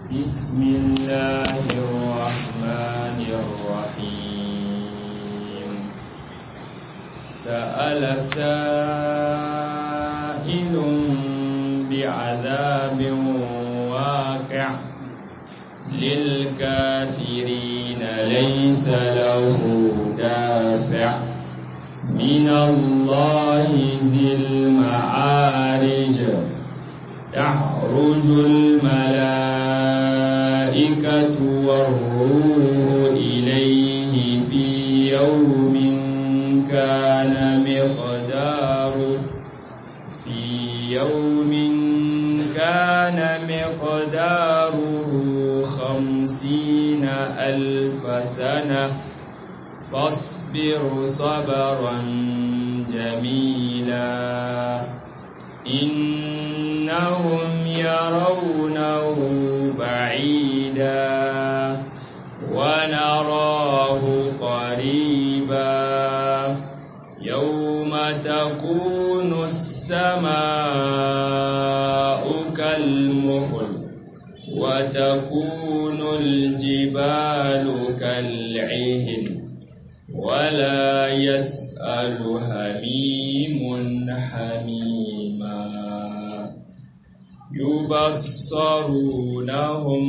بسم الله الرحمن الرحيم سأل سائل بعذاب واقع للكافرين ليس له دافع من الله ذي المعارج تعرج الملائكة والروح إليه في يوم كان مقداره في يوم كان مقداره خمسين ألف سنة فاصبر صبرا جميلا إنهم يرونه بعيدا ونراه قريبا يوم تكون السماء كالمهل وتكون الجبال كالعهن ولا يسأل هميم حميما يبصرونهم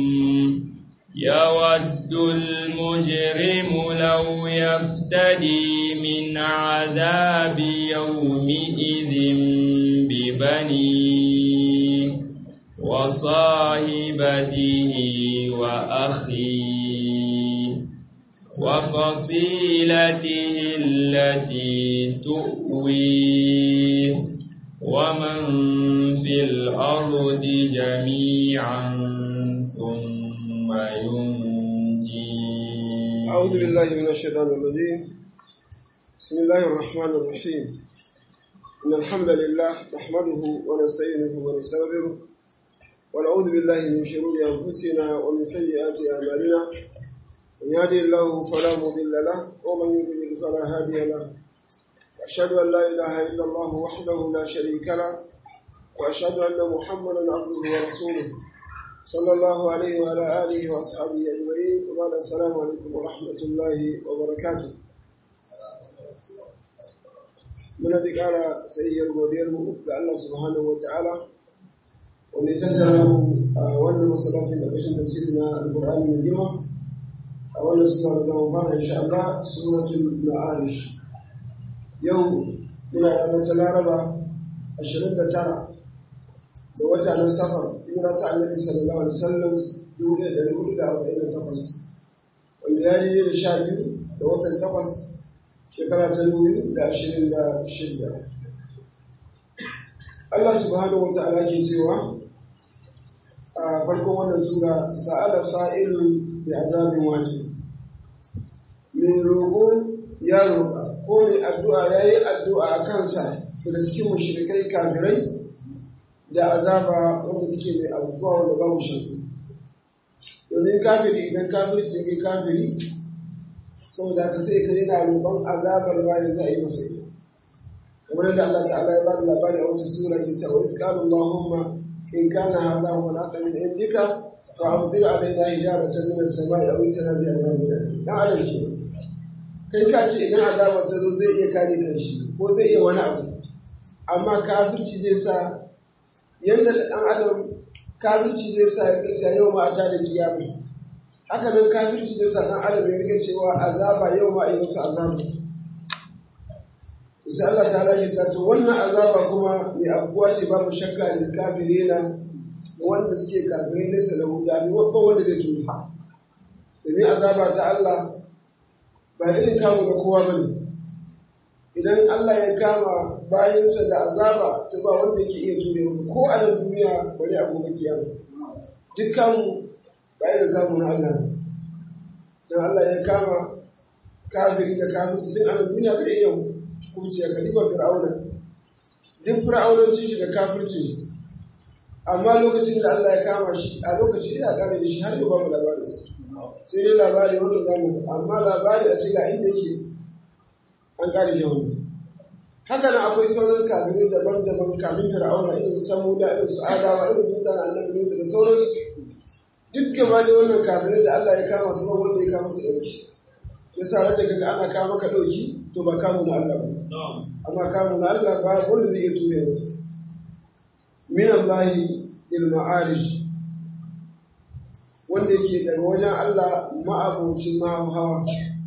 يود المجرم لو يفتدي من عذاب يومئذ ببنيه وصاحبته وأخيه وفصيلته التي تؤويه ومن في الأرض جميعا ثم ينجي أعوذ بالله من الشيطان الرجيم بسم الله الرحمن الرحيم إن الحمد لله نحمده ونستعينه ونستغفره ونعوذ بالله من شرور أنفسنا ومن سيئات أعمالنا من يهدي الله فلا مضل له ومن يضلل فلا هادي له وأشهد أن لا إله إلا الله وحده لا شريك له وأشهد أن محمدا عبده ورسوله صلى الله عليه وعلى آله وأصحابه أجمعين وبعد السلام عليكم ورحمة الله وبركاته muna da ƙara tsayayyar godiyarmu ga Allah subhanahu wa ta'ala wanda ya tattara mu a wannan masallacin da kashin tafsiri na alƙur'ani mai girma a wannan sura da zama fara insha Allah suratul ma'arish yau muna ranar ta laraba 29 da wata na safar hijira ta annabi sallallahu alaihi wasallam 1448 wanda ya yi da sha biyu da watan takwas shekara ta dubu da ashirin da shida Allah subhanahu wa ta'ala ke cewa a farkon wannan sura sa'ala sa'ilun bi azabin wajib mai roƙo ya roƙa ko mai addu'a ya yi addu'a a kansa daga cikin mushrikai kafirai da azaba wanda suke mai abubuwa wanda babu shakku domin kafiri idan kafirci ya kai kafiri saboda haka sai ka yana roƙon azabar bayan za a yi masa ita kamar yadda Allah ta'ala ya bada labari a wata sura ke ta wa isqalu Allahumma in kana hadha huwa al-haqq min indika fa amtir alaina hijaratan min as-sama'i aw itina bi azabin dan adam ke kai ka ce idan azabar ta zo zai iya kare kanshi ko zai iya wani abu amma kafirci zai sa yadda ɗan adam kafirci zai sa ya kashe yau ma a ta da kiyama haka nan kafirci zai sa ɗan adam ya rike cewa azaba yau ma a yi masa azaba sai Allah ta rage ta to wannan azaba kuma mai abubuwa ce babu shakka da kafire na wanda suke kafirai nesa da huda ne babban wanda zai tuni domin azaba ta Allah ba irin kamu na kowa ba ne idan Allah ya kama bayansa da azaba ta ba wanda yake iya jure maka ko a nan duniya bari a gobe kiyama dukkan ba irin kamu na Allah ne dan Allah ya kama kafiri da kafirci tun a nan duniya bai iya kuciya ka diba fir'auna duk fir'aunancin shi da kafircin sa amma lokacin da Allah ya kama shi a lokacin ya kare da shi har yau babu labarin sa sai dai labari wanda zamu amma labari a ce ga inda yake an kare da wani haka nan akwai sauran kabinet daban-daban kamin fir'auna irin su samuda irin su adawa irin su mutane annabi da sauransu duk duk gaba da wannan kafirai da Allah ya kama su wanda ya kama su ɗauki ya sa da kaga ana kama ka ɗauki to ba kamu na Allah ba amma kamu na Allah ba wanda zai iya ture ba min Allah il ma'arij wanda yake daga wajen Allah ma'abocin hawa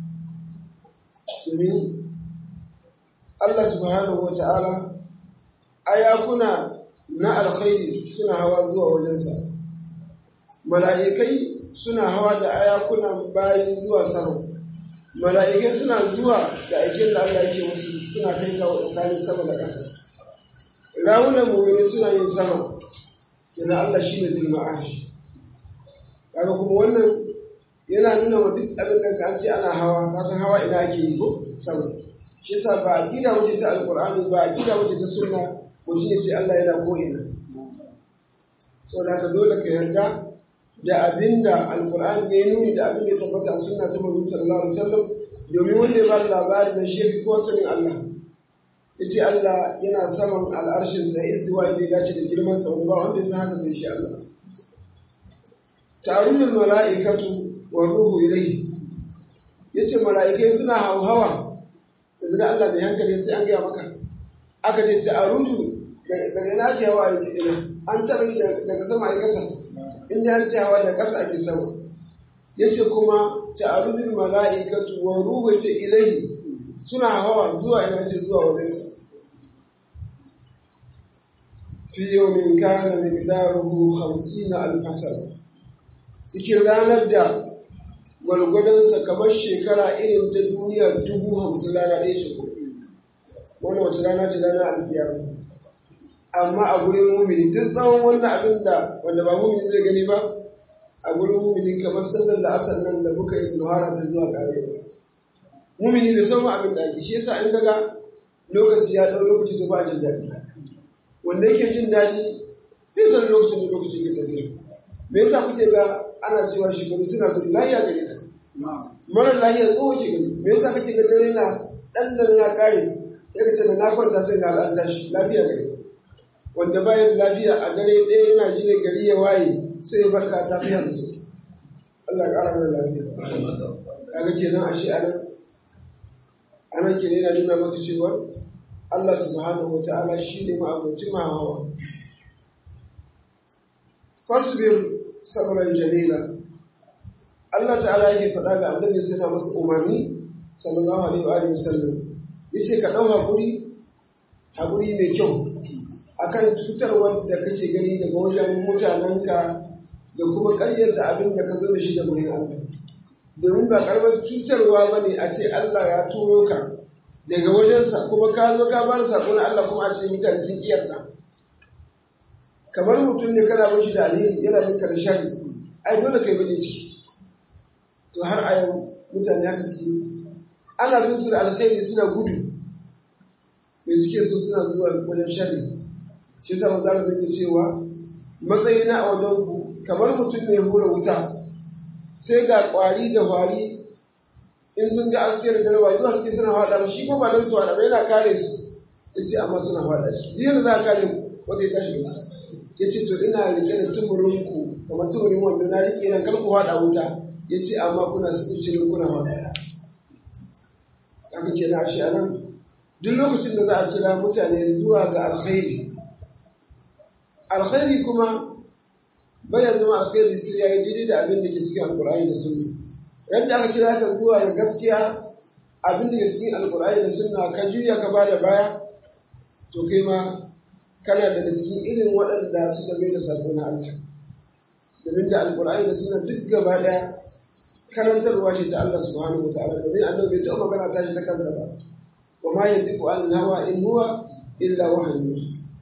domin Allah subhanahu wa ta'ala ayakuna na alkhairi suna hawa zuwa wajensa mala'ikai suna hawa da ayakuna bayi zuwa sama mala'ikai suna zuwa da aikin da Allah yake musu suna kai kawo tsakanin sama da ƙasa rawunan mummuni suna yin sama yana Allah shi ne zilma ashi kaga kuma wannan yana nuna wa duk abin da ka ce ana hawa kasan hawa ina ake yi ko sama shi yasa ba aqida wuce ta alqur'ani ba aqida wuce ta sunna mutum ya ce Allah yana ko ina saboda haka dole ka yarda da abinda alqur'ani ya nuni da abin da ya tabbata a sunna ta manzon sallallahu alaihi wasallam domin wanda ya ba da labarin da shi ko sanin Allah yace Allah yana saman al'arshin sa istiwa inda ya dace da girman sa wanda ba wanda ya san haka sai shi Allah tarunul mala'ikatu wa ruhu ilayhi yace mala'ikai suna hauhawa yanzu da Allah mai hankali sai an gaya maka aka ce ta'aruju daga na ke hawa ina an taɓa yi daga sama a ƙasa inda an ce hawa da ƙasa ake sama yace kuma ta'arujul mala'ikatu wa ruhu ce ilayhi suna hawa zuwa ina ce zuwa wajensa fi yawmin kana miqdaruhu 50 alf sana cikin ranar da gwalgwadonsa kamar shekara irin ta duniya dubu hamsin rana ɗaya ce ko wannan wace rana ce rana alkiyama amma a gurin mumini duk tsawon wannan abin da wanda ba mumini zai gani ba a gurin mumini kamar sallar da asar nan da muka yi nuhara ta zuwa ƙare mumini da sauran abin da ake shi yasa in daga lokaci ya ɗau lokaci ta ba jin daɗi wanda yake jin daɗi zai san lokacin da lokaci ke tafiya me yasa kuke ga ana cewa shekaru suna gudu lahiya gare ka mara lahiya tsawo ke gani me yasa kake ga dare na dan da ya kare ya kace da na kwanta sai ga an tashi lafiya gare ka wanda bayan lafiya a dare ɗaya yana jire gari ya waye sai ya barka ta fiya da su Allah ya ƙara mana lafiya kaga kenan ashe anan anan kenan yana nuna maka cewa Allah subhanahu wa ta'ala shi ne ma'abocin mahawa fasbir sabran jamila Allah ta'ala yake faɗa ga annabi suna masa umarni sallallahu alaihi wa alihi wasallam yace ka dau hakuri hakuri mai kyau akan cutarwar da kake gani daga wajen mutanenka da kuma ƙaryata abin da ka zo da shi da gurin Allah domin ba karamar cutarwa ba ne a ce Allah ya turo ka daga wajensa kuma ka zo ka ba da saƙo na Allah kuma a ce mutane sun iyarta kamar mutum ne kana mashi da alheri yana bin da shari ai dole kai bane ciki to har a yau mutane haka suke ana bin su da alheri suna gudu me suke so suna zuwa wajen shari shi yasa manzo Allah zai cewa matsayina a wajen ku kamar mutum ne hura wuta sai ga kwari da kwari in sun ga asiyar da rawa zuwa suke suna faɗa shi ko ba don su faɗa ba yana kare su yace amma suna faɗa shi jiya za ka kare wata ya tashi da ya ce to ina rike da tumurin ku kamar tumurin wanda na rike nan kar ku haɗa wuta ya ce amma kuna cikin kuna haɗa haka ke na shi nan duk lokacin da za a kira mutane zuwa ga alkhairi alkhairi kuma baya zama alkhairi sai ya yi daidai da abin da ke cikin alkur'ani da sunna yadda aka kira ka zuwa ga gaskiya abin da ke cikin alkur'ani da sunna ka juya ka bada baya to kai ma kana daga cikin irin waɗanda suka mai da sako na Allah domin da alkur'ani da suna duk gaba ɗaya karantarwa ce ta Allah subhanahu wataala domin annabi bai taɓa magana ta shi ta kansa ba wa ma yantiqu an hawa in huwa illa wahyu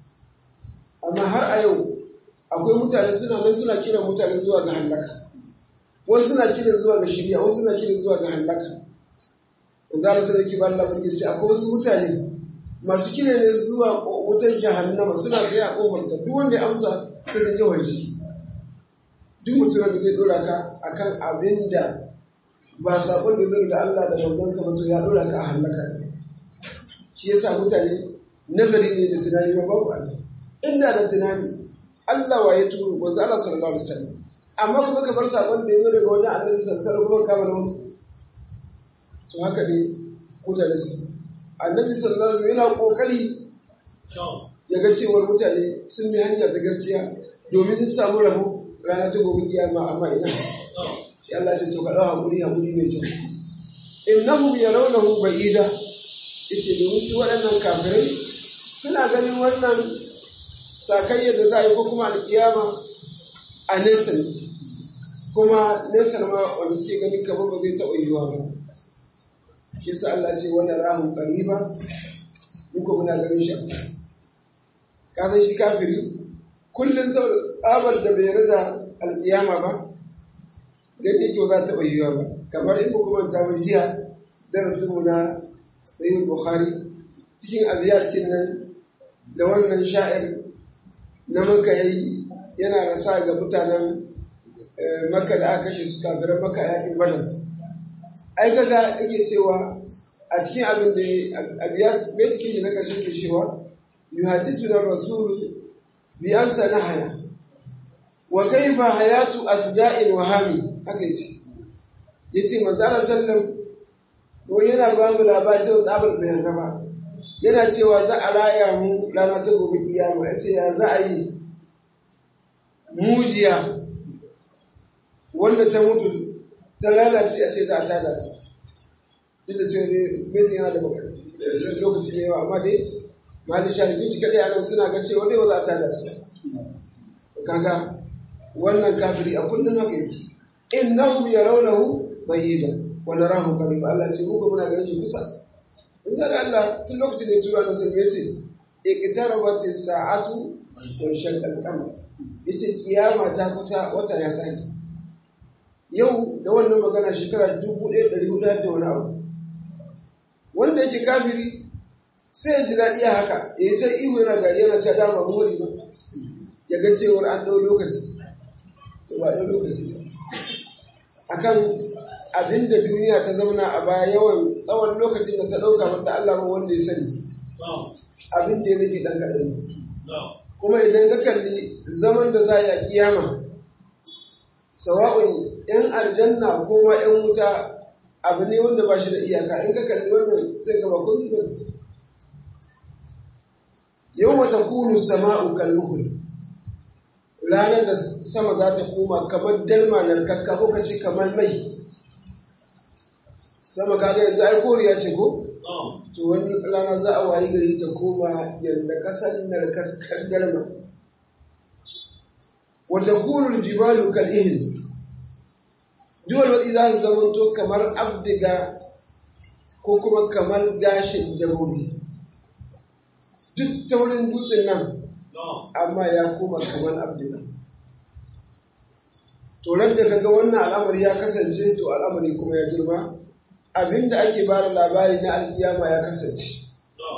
amma har a yau akwai mutane suna nan suna kiran mutane zuwa ga halaka wasu suna kiran zuwa ga shirya wasu suna kiran zuwa ga halaka yanzu Allah sai ki ba Allah burge ce akwai wasu mutane masu kira ne zuwa wutar jahannama suna tsaye a kofar ta duk wanda ya amsa sai da yawan shi duk mutum da zai dora ka akan abin da ba sabon da zai da Allah da manzon sa mutum ya dora ka a halaka ne shi yasa mutane nazari ne da tunani ba babu Allah inda da tunani Allah wa ya turo manzo Allah sallallahu alaihi wasallam amma kuma ka bar sakon da ya zo daga wajen annabi sallallahu kuma kama da wani to haka ne mutane su annabi sallallahu alaihi yana kokari ya ga cewar mutane sun bi hanya ta gaskiya domin sun samu rabo rana ta gobe kiyama amma ina ya Allah ce to ka dawo hakuri hakuri mai kyau innahum yarawnahu ba'ida yace domin su waɗannan kafirai suna ganin wannan sakayyar da za a yi ko kuma alkiyama a nesa ne kuma nesa ma wanda suke ganin kamar ba zai taɓa yiwuwa ba shi sa Allah ce wannan rahun ƙariba muka muna ganin shi ka san shi kafiri kullum tsabar da bai yarda alkiyama ba gani yake ba za ta taɓa yiwuwa ba kamar in kuma manta ba jiya darasinmu na sayin bukhari cikin abiyakin nan da wannan sha'ir na maka yayi yana rasa ga mutanen maka da aka kashe su kafiran maka yakin badar ai kaga yake cewa a cikin abin da abiya bai cikin na kashe ke cewa yuhadisu da rasul bi an haya wa kaifa hayatu asda'il wahami haka yace yace manzo Allah sallallahu ko yana ba mu labarin da tsabar bayan gaba yana cewa za a raya mu rana ta gobe kiyama ya ce ya za a yi mujiya wanda ta mutu ta lalace a ce za a tada ta duk da cewa ne mai yana da lokaci ne yawa amma dai malin sharifi shi kaɗai a nan suna ga cewa dai ba za a tada su kaga wannan kafiri a kullum haka yake innahum yarawnahu bayyida wa narahu qarib Allah ce mu muna ganin shi kusa in zaga Allah tun lokacin da ya tura da sun yace iqtarabat as-sa'atu wa shaqqa al-qamar yace kiyama ta kusa wata ya saki yau da wannan magana shekara 1400 da wani abu wanda yake kafiri sai ya ji daɗi haka ya yi ta ihu yana gari yana ta dama mori ba ya ga cewar an ɗau lokaci to ba ɗau lokaci ba akan abin da duniya ta zauna a baya yawan tsawon lokacin da ta ɗauka wanda Allah ba wanda ya sani abin da ya rage ɗan kaɗan kuma idan ka kalli zaman da za a yi a kiyama sawa'un ‘yan aljanna ko ma ‘yan wuta abu ne wanda ba shi da iyaka in ka kalli wannan sai gaba kullum yau mata kunu sama'u kalmuhul ranar da sama za ta koma kamar dalma narkakka ko kace kamar mai sama kaga yanzu ai koriya ce ko to wani rana za a wayi gari ta koma yadda kasar narkakkar dalma wata kunul jibalu kal'ihin duwal waɗi za su zamanto kamar abdiga ko kuma kamar gashin dabobi duk taurin dutsen nan amma ya koma kamar abdiga to da kaga wannan al'amari ya kasance to al'amari kuma ya girma abinda ake ba da labari na alkiyama ya kasance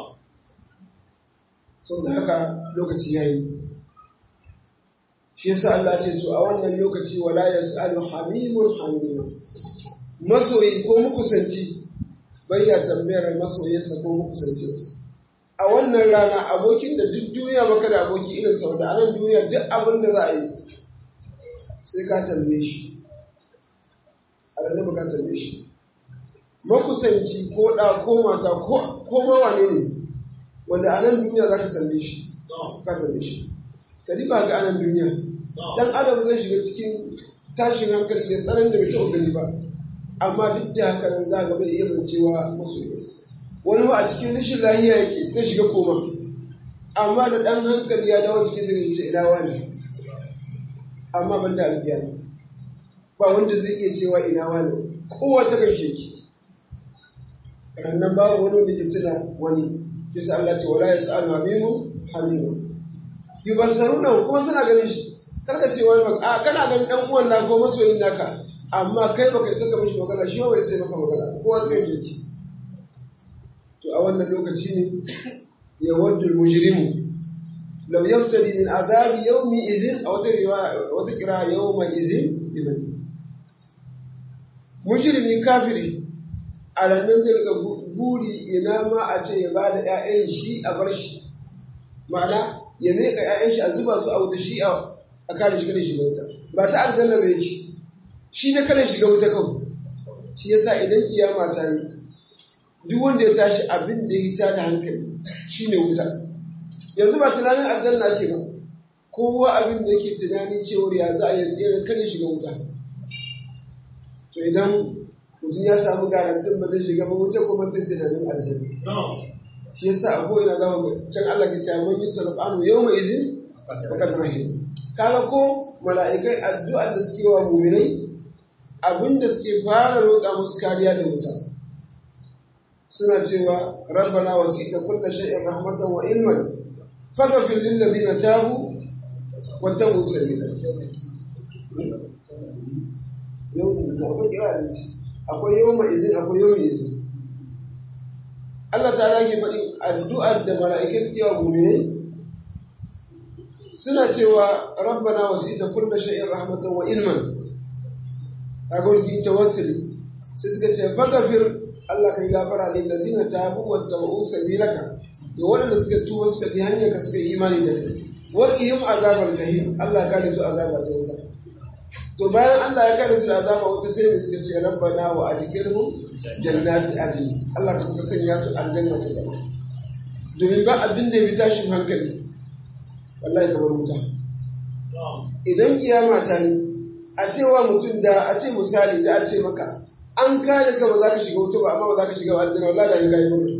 sau da haka lokaci ya yi shi yasa Allah ce to a wannan lokaci wala yas'alu hamimun hamima masoyi ko mukusanci bai ya tambayar masoyinsa ko mukusancinsa a wannan rana abokin da duk duniya baka da aboki irin sau da anan duniya duk abin da za a yi sai ka tambaye shi a ranar ka tambaye shi makusanci ko ɗa ko mata ko mawane ne wanda a nan duniya za ka tambaye shi ka tambaye shi ka ba ga anan duniya dan adam zai shiga cikin tashin hankali da tsaron da bai taɓa gani ba amma duk da haka nan za ga bai iya bancewa masoyinsa wani ba a cikin rashin lahiya yake zai shiga koma amma da ɗan hankali ya dawo cikin zai ce ina wani amma ban da albiya ba wanda zai iya cewa ina wani kowa ta gaishe ki rannan babu wani wanda ke tuna wani bisa Allah ce wala yas'alu hamimu hamimu yubassaruna kuma suna ganin shi karka ce wani a kana ganin dan uwan na ko masoyin naka amma kai baka isa ka mishi magana shi bai sai maka magana kowa sai ya ji to a wannan lokaci ne ya wajju mujrimu law yabtali min azabi yawmi izin a wata riwaya wata kira yawma izin ibani mujrimi kafiri a ranar zai ga buri ina ma a ce ya bada 'ya'yan shi a bar shi ma'ana ya meka 'ya'yan shi a zuba su a wuta shi a kare shi kada shi bauta ba ta aljanna ba yake shi ne kada shiga wuta kawai shi yasa idan kiyama ta yi duk wanda ya tashi abin da ya ta da hankali shi ne wuta yanzu ba tunanin aljanna ake ba kowa abin da yake tunanin cewar ya za a yi tsere kar ya shiga wuta to idan mutum ya samu garantin ba zai shiga ba wuta kuma sai tunanin aljanna shi yasa a ko'ina za mu can Allah ke cewa mun yi sarfanu yau mai izin fakat rahim kaga ko mala'ikai addu'ar da suke wa mu'minai abinda suke fara roƙa musu kariya da wuta suna cewa rabbana wasita kulla shay'in rahmatan wa ilman faghfir lil ladina tabu wa sawu sabila yau da akwai kira da akwai yau mai izin akwai yau mai izin Allah ta rage faɗi addu'ar da mala'ikai suke wa mu'minai suna cewa rabbana wasita kulla shay'in rahmatan wa ilman kaga su yi tawassuli sai suka ce faghfir Allah kai gafara lil ladina tabu wa tabu sabilaka da waɗanda suka tuba suka bi hanyar ka suka yi imani da kai wa qihim azabal jahim Allah kare su azaba ta wuta to bayan Allah ya kare su da azaba wuta sai ne suka ce rabbana wa adkhilhum jannati adn Allah ka kuka sanya su aljanna ta gaba domin ba abin da ya fi tashin hankali wallahi kamar wuta idan kiyama ta yi a cewa mutum da a ce misali da a ce maka an kare ka ba za ka shiga wuta ba amma ba za ka shiga aljanna wallahi da ya kai mutu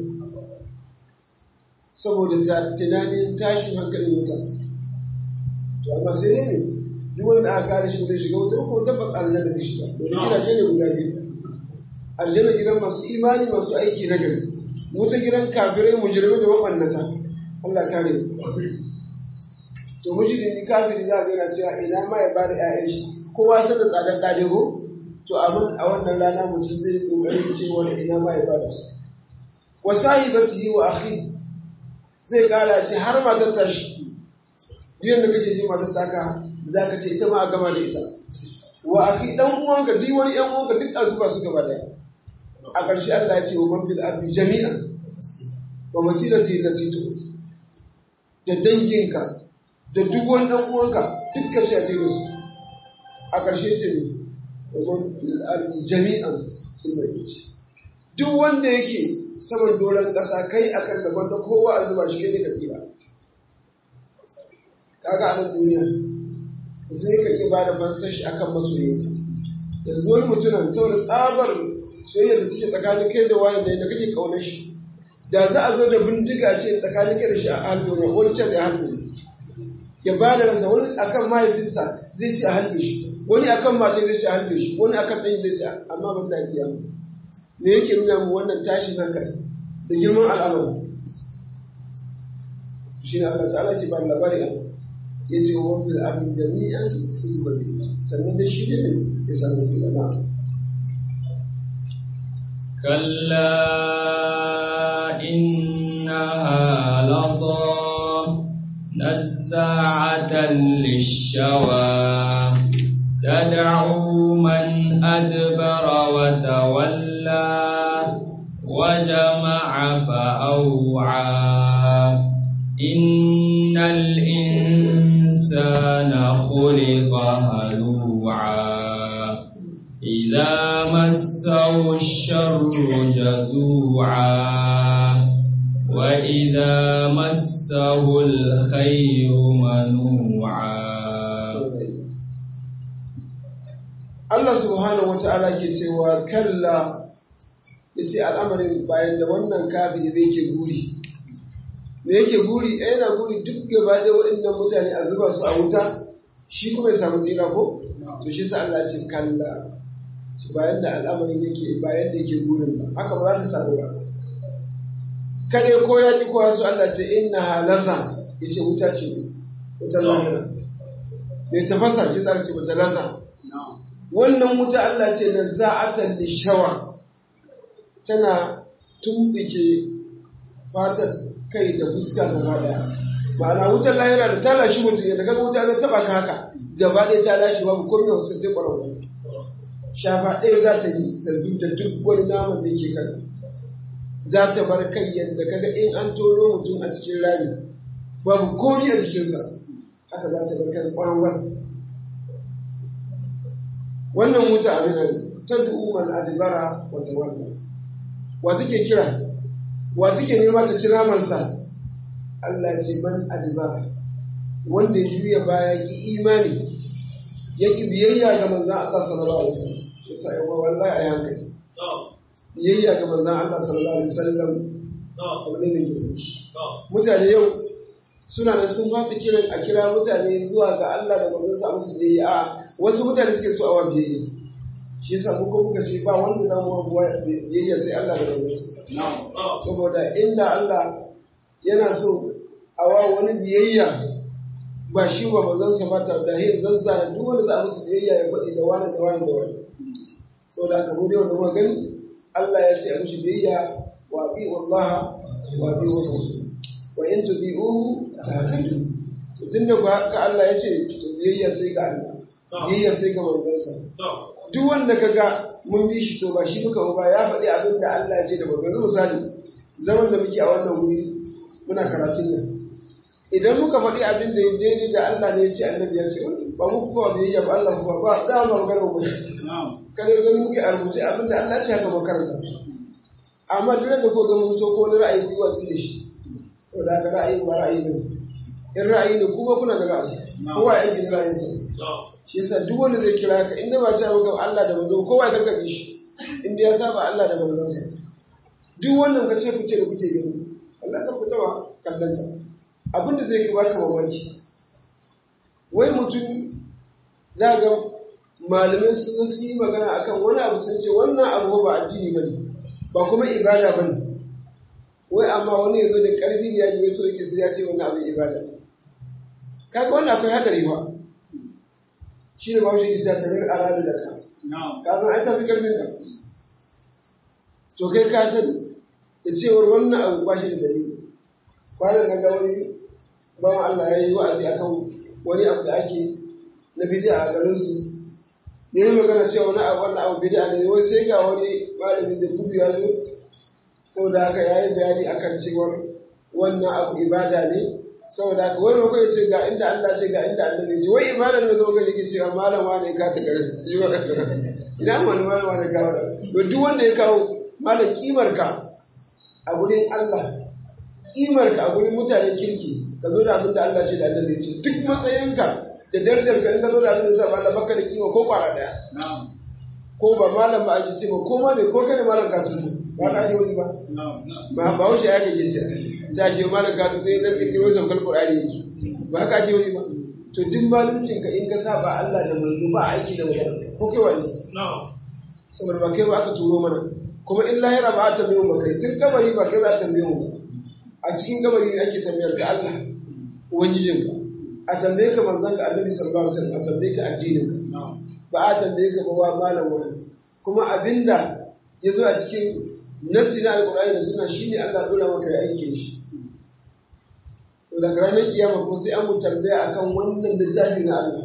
saboda ta tunanin tashin hankalin wuta to amma sai ne duk wanda aka kare shi zai shiga wuta ko tabbas aljanna zai shiga domin gidaje ne guda biyu aljanna gidan masu imani masu aiki na gari wuta gidan kafirai mujrimai da mabannata Allah kare to mujrimi kafiri za a ga yana cewa ina ma ya bada ƴaƴan shi kowa san da tsadar ɗaje ko to abin a wannan rana mutum zai kokarin cewa ina ma ya bada su wa sahibatihi wa akhi zai kara ce har matar ta shi duk da kake ji matar taka za ka ce ita ma a gama da ita wa akhi dan uwanka duk wani yan uwanka duk a zuba su gaba daya a ƙarshe Allah ya ce wa man fil ardi jami'an wa masilati allati tu da danginka da duk wani dan uwanka duk ka ce a ce su a ƙarshe ce ne wa man fil ardi jami'an sun bai duk wanda yake saman doron ƙasa kai akan gaban da kowa a zuba shi ne ka tsira kaga a nan duniya zai ka iya bada fansar shi akan masoyinka yanzu wani mutumin saboda tsabar soyayya da take tsakanin kai da wani da kake kaunar shi da za a zo da bindiga ce tsakanin kai da shi a halbe ne wani can ya halbe ya ba da ransa wani akan mahaifinsa zai ci a halbe shi wani akan mace zai ci a halbe shi wani akan ɗan zai ci amma ban da kiyama me yake nuna mu wannan tashin hankali da girman al'amari shi ne Allah ta'ala ce ba labari a ya ce wa wani abin jami'an sun bari sannan da shi ne ya samu zira na كلا إنها لظى نزاعة للشوى تدعو من أدبر وتولى وجمع فأوعى إن الإنسان خلق هلوعا إذا مسه الشر جزوعا وإذا مسه الخير منوعا Allah subhanahu wa ta'ala ke cewa kalla ya ce al'amarin bayan da wannan kafin da yake guri da yake guri a yana guri duk gaba da waɗannan mutane a zuba su a wuta shi kuma ya samu tsira ko to shi sa Allah ce kalla bayan da al'amarin yake bayan da yake gurin ba haka ba za ta samu ba kade ko ya ki kowa su Allah ce inna halasa yace wuta ce wuta lahira mai tafasa ki ce wuta lasa wannan wuta Allah ce na za'atan lishawa tana tumbike fatar kai da fuska gaba daya ma'ana wutar lahira da ta lashi mutum yadda kaga wuta ta taba ka haka gaba ɗaya ta lashi babu komai da wasu sai ƙwararwa shafa ɗaya za ta yi ta zuta duk wani naman da ke kan za ta bar kai yadda kaga in an tono mutum a cikin rami babu komai a jikinsa haka za ta bar kai ƙwararwa wannan wuta abin da tad'u man adbara wa tawalla wa take kira wa take nema ta kira mansa Allah ce man adbara wanda ya juya baya ki imani ya ki biyayya ga manzon Allah sallallahu alaihi wasallam yasa ya wallahi a hankali biyayya ga manzon Allah sallallahu alaihi wasallam abu ne mai mutane yau suna da sun fasa kiran a kira mutane zuwa ga Allah da manzon sa musu biyayya a wasu mutane suke so a wa biyayya shi yasa mu ko muka ce ba wanda za mu wa biyayya sai Allah da manzon sa saboda inda Allah yana so a wa wani biyayya ba shi wa manzon sa ba ta da hin zazza duk wanda za a musu biyayya ya faɗi da wani da wani da wani saboda haka mu dai wanda muka gani Allah ya ce a mushi biyayya wa bi wallaha wa bi rasul wa in tudi'uhu tahtadu tunda ba ka Allah ya ce to biyayya sai ga Allah biyayya sai ga manzansa duk wanda kaga mun bi shi to ba shi muka ba ya faɗi abin da Allah ya ce da manzansa misali zaman da muke a wannan wuri muna karatun nan idan muka faɗi abin da ya daidai da Allah ne ya ce annabi ya ce ba mu kuma biyayya ba Allah kuma ba da ba magana ba kada ga muke a rubuce abin da Allah ya ce haka makaranta amma duk da ko ga mun so ko ra'ayi biyu wasu da shi saboda haka ra'ayi ba ra'ayi ne in ra'ayi ne kuma kuna da ra'ayi kowa ya yi ra'ayinsa shi yasa duk wanda zai kira ka inda ba ta maka Allah da manzo kowa ya karkabe shi inda ya saba Allah da manzonsa duk wannan kace kuke da kuke gani Allah ka fita wa kallanta abin da zai baka mamaki wai mutum za ga malamai sun yi magana akan wani abu sun ce wannan abu ba addini bane ba kuma ibada bane wai amma wani ya zo da ƙarfi ya yi so yake sai ya ce wani abin ibada kaga wannan akwai hadari ba shi ne ba shi ke ta tarar alalu da ka ka san ai tafi ƙarfin ka to kai ka sani da cewar wannan abu ba shi da dalili kwanan na ga wani bawan Allah ya yi wa'azi akan wani abu da ake na bidiya a garin su ne yi magana cewa wani abu wannan abu bidiya ne wai sai ga wani malamin da gudu ya zo saboda haka ya yi bayani akan cewar wannan abu ibada ne saboda haka wani makwai ce ga inda Allah ce ga inda Allah ne ce wai ibada ne zama gani ke cewa malam wane ka ta garin ina wani malam wane ka wada to duk wanda ya kawo malam kimar ka a gurin Allah kimar ka a gurin mutanen kirki ka zo da abin da Allah ce da Allah ne ce duk matsayinka da darajar ka in ka zo da abin da sa Allah baka da kima ko kwara daya ko ba malam ba a ji ce ba ko ma ne ko kada malam ka tutu ba ka ji wani ba ba ba wuce ya kake ce ta ce malam ka tutu idan kirkiro saukar qur'ani yake ba ka ji wani ba to duk maluncin ka in ka saba Allah da manzo ba aiki da magana ko kai wani saboda ba kai ba aka turo mana kuma in lahira ba a tambaye mu kai tun kabari ba kai za a tambaye mu a cikin kabari ne ake tambayar ka Allah ubangijinka a tambaye ka manzon ka annabi sallallahu alaihi wasallam a tambaye ka addinin ka ba a tambaye ka ba wa malam wani kuma abinda ya zo a cikin nassi na alƙur'ani da suna shine Allah dora maka ya aike shi to daga ranar kiyama kuma sai an mu tambaya akan wannan littafi na Allah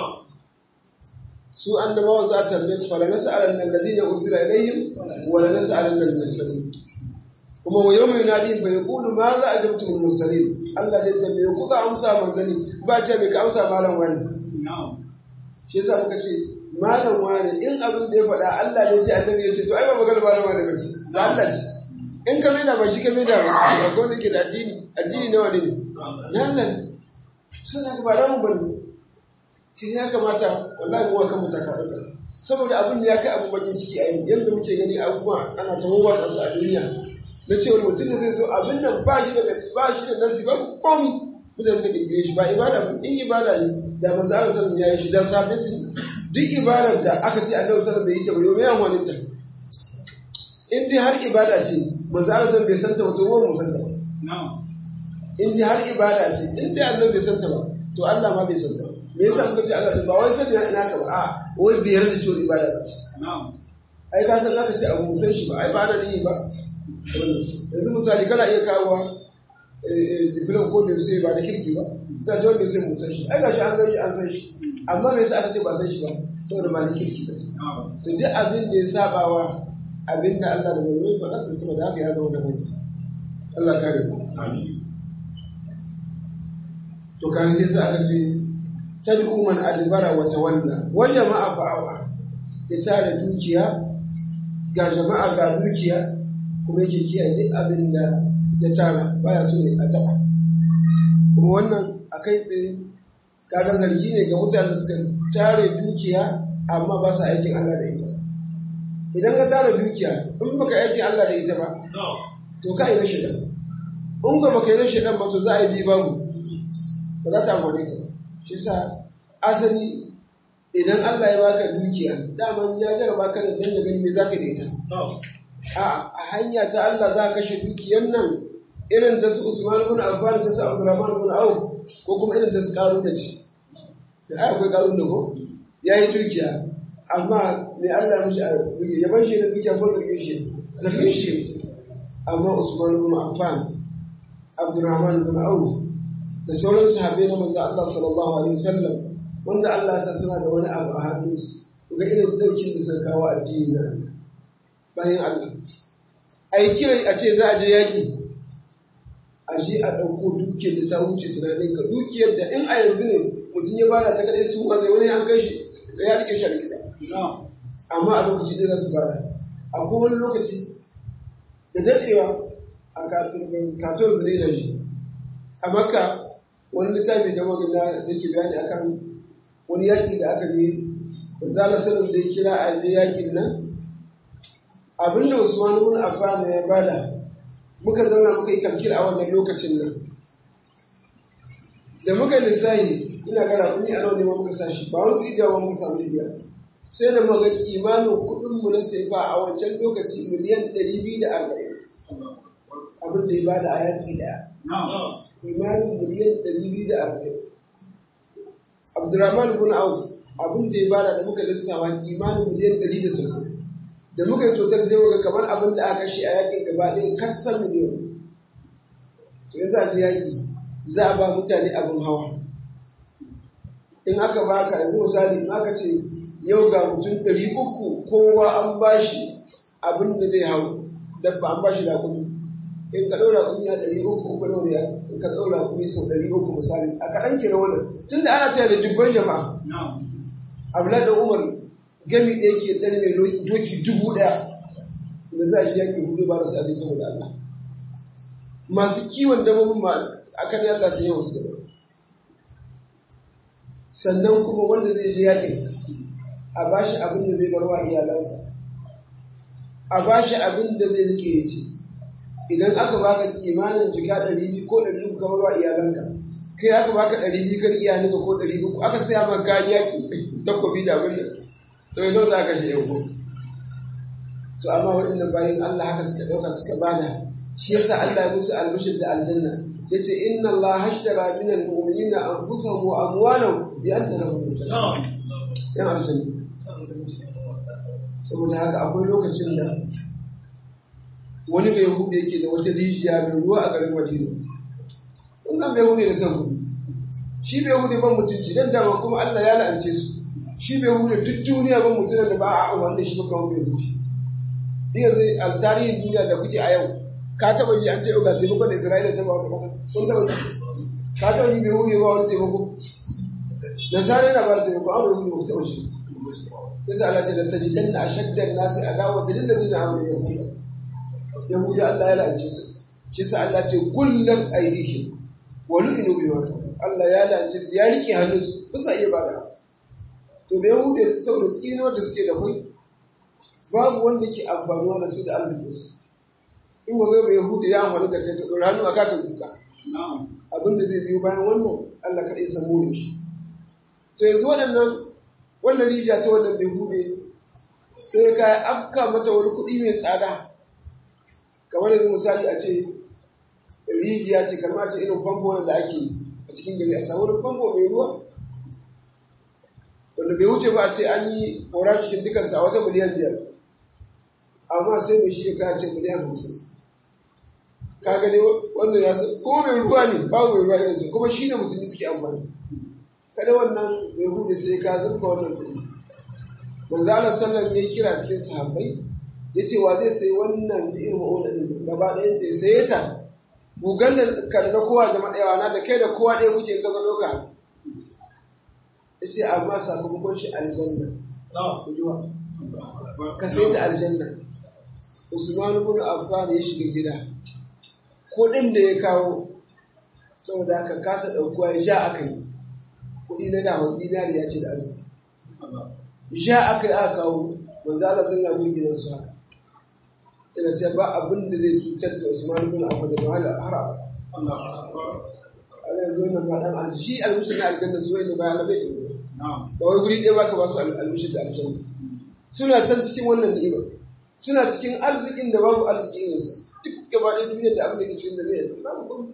su annabawa za a tambaye su fala nas'alan alladhina ursila ilayhim wa la nas'alan al-mursalin kuma wa yawma yunadi fa yaqulu ma za ajabtum al-mursalin Allah zai tambaye ku ka amsa manzani ba ce me ka amsa malam wani shi yasa muka ce malam wani in abin da ya faɗa Allah ne ce annabi ya ce to ai ba magana malam wani bace da Allah ce in ka maida ba shi ka maida ba ba ko ne ke da addini addini nawa ne na Allah suna ba da mu bane shi ya kamata wallahi mu kan mutaka tsatsa saboda abin da ya kai abin bakin ciki a yanda muke gani abubuwa ana ta wawa a duniya na cewa mutum da zai zo abin nan ba shi da ba shi da nasi ba komi mutane suka kirkire shi ba ibada ba in ibada ne da manzo Allah sallallahu ya yi shi da safe su duk ibadar da aka ce Annabi sallallahu bai yi ta ba yau me yan wani ta in dai har ibada ce manzo Allah sallallahu bai santa ba to mu santa ba in dai har ibada ce in dai Annabi bai santa ba to Allah ma bai santa ba me yasa muka ce Allah ba wai sani ina ka ba a wai biyar da shi ibada ba ce ai ka san aka ce abu musan shi ba ai ba da ni ba yanzu misali kana iya kawo diplom ko da sai ba da kirki ba sai ta wanda sai mu san shi ai gashi an gani an san shi amma me yasa aka ce ba san shi ba saboda ba da kirki ba to duk abin da ya saba wa abin da Allah da manzo ya faɗa sai saboda haka ya zama da mai Allah kare ku to kan sai sai aka ce tad'u man adbara wa tawalla wa jama'a fa'awa ya tara dukiya ga jama'a ga dukiya kuma yake kiyaye duk abin da ya tara baya so ne a taɓa kuma wannan a kai tsaye kaga zargi ne ga mutane da suka tare dukiya amma ba sa aikin Allah da ita idan ka tara dukiya in baka aikin Allah da ita ba to ka yi na shaidan in ba baka yi na shaidan ba to za a yi bi babu ba za ta amfani ka shi sa asali idan Allah ya baka dukiya daman ya jarraba ka da dan ya gani me zaka da ita a hanya ta Allah za ka kashe dukiyar nan irin ta su Usman ibn Affan ta su Abdurrahman ibn Auf ko kuma irin ta su Qarun da shi sai akwai Qarun da ko yayi dukiya amma me Allah mishi ya ban shi da dukiya ko zargin shi zargin shi amma Usman ibn Affan Abdurrahman ibn Auf da sauran sahabbai na manzo Allah sallallahu alaihi wasallam wanda Allah ya sa suna da wani abu a hannunsu ga irin daukin da suka kawo addini na bayan Allah a yi kiran a ce za a je yaƙi a je a ɗauko dukiyar da ta wuce tunanin ka dukiyar da in a yanzu ne mutum ya bada ta kaɗai su ma zai wani an kai shi da ya rike shi a likita amma a lokaci ɗaya za su bada akwai wani lokaci da daɗewa a katon zire da shi a makka wani littafi da magana da ke bayani akan wani yaƙi da aka je da zala sanin da ya kira a je yaƙin nan abinda Usman ibn Affan ya bada muka zauna muka yi kalkil a wannan lokacin nan da muka lissahi ina gara kuni a nawa ne muka sashi ba wani kuɗi da muka samu biya sai da muka imanin kuɗin mu na sefa a wancan lokaci miliyan 240 abin da ya bada a yaƙi daya imanin miliyan 240 Abdurrahman ibn Auf abin da ya bada da muka lissawa imanin miliyan 160 da muka yi totar zai waga kamar abin da aka shi a yakin gaba ɗaya kasan miliyan to yanzu a yaƙi za a ba mutane abin hawa in aka ba ka yanzu misali in aka ce yau ga mutum ɗari uku kowa an ba shi abin da zai hau dabba an ba shi da kuɗi in ka ɗaura kuɗi a ɗari uku uku nawa ne in ka ɗaura kuɗi sau ɗari uku misali a kaɗan kenan wannan tun da ana taya da dubban jama'a Abdullahi da Umar gami da yake ɗan mai doki dubu ɗaya da za a shi yaƙi hudu ba da sa'adi saboda Allah masu kiwon dabbobin ma a kan Allah sun yawan su da sannan kuma wanda zai je yaƙi a ba shi abin da zai bar wa iyalansa a ba shi abin da zai rike ya ci idan aka baka kimanin jika ɗari biyu ko ɗari uku kamar wa iyalanka kai aka baka ɗari biyu kan iyalinka ko ɗari uku aka saya maka kayan yaƙi takobi da abin da to yanzu za ka shi yanku to amma waɗannan bayan Allah haka suka ɗauka suka bada shi yasa Allah ya musu albishir da aljanna yace inna Allah hashtara min al-mu'minina anfusahum wa amwalahum bi anna lahum yan aljanna saboda haka akwai lokacin da wani mai hudu yake da wata rijiya mai ruwa a garin Madina kun san mai hudu da san hudu shi mai hudu ban mutunci dan dama kuma Allah ya la'ance su shi bai hude duk duniya ban mutum da ba a wanda shi ba kawo bai hude yanzu a tarihin duniya da kuke a yau ka taba ji an ce ga taimakon da isra'ila ta ba wata kasa kun taba ji ka taba ji bai hude ba wani taimako da sare na ba taimako an bai hude ba taba shi yasa Allah ce da tajidan na ashaddan nasi adawa lil ladina amanu yahuda yahuda Allah ya lance su shi sa Allah ce gullat aidihim wa lu'inu bima Allah ya lance su ya rike hannunsu ba sa iya bada to da yahude saboda tsinuwar da suke da kai babu wanda ke amfanuwa da su da arzikinsu in ba zai ba yahude ya amfani da kai ta ɗora hannu a kakan duka abin da zai biyo bayan wannan allah kaɗai samu ne shi to yanzu waɗannan wannan rijiya ta wannan yahude sai ka afka mata wani kuɗi mai tsada kamar yanzu misali a ce rijiya ce kamar a ce irin famfo da ake a cikin gari a samu wani famfo mai ruwa wanda bai wuce ba a ce an yi kora cikin dukanta a wata miliyan biyar amma sai mai shi ka ce miliyan hamsin ka gani wannan ya san ko mai ruwa ne ba mai ruwa irinsa kuma shi ne musulmi suke amfani kada wannan mai hude sai ka zurfa wannan kuɗi manzo Allah sallallahu ya kira cikin sahabbai yace wa zai sai wannan irin ma'una din gaba ɗayan ta sai ta gugan da kan na kowa zama ɗaya na da kai da kowa ɗaya kuke ka zo ɗauka ya ce amma sakamakon shi aljanna kujuwa ka sai ta aljanna usman ibn affan ya shiga gida kuɗin da ya kawo saboda haka kasa ɗaukuwa ya ja aka yi kuɗi na dama zinariya ce da azumi ja aka yi aka kawo manzo Allah sun rabu gidan su haka ina ce ba abin da zai cutar da Usman ibn Affan da wahala har Allah yanzu nan ba dan alji shi almushi na aljanna su wai da ba labai ba wai guri ɗaya baka ba su almushi da aljanna suna can cikin wannan ni'ima suna cikin arzikin da babu arziki irinsa duk gaba ɗaya duniyar da abin da ke cikin da ne yanzu babu kuma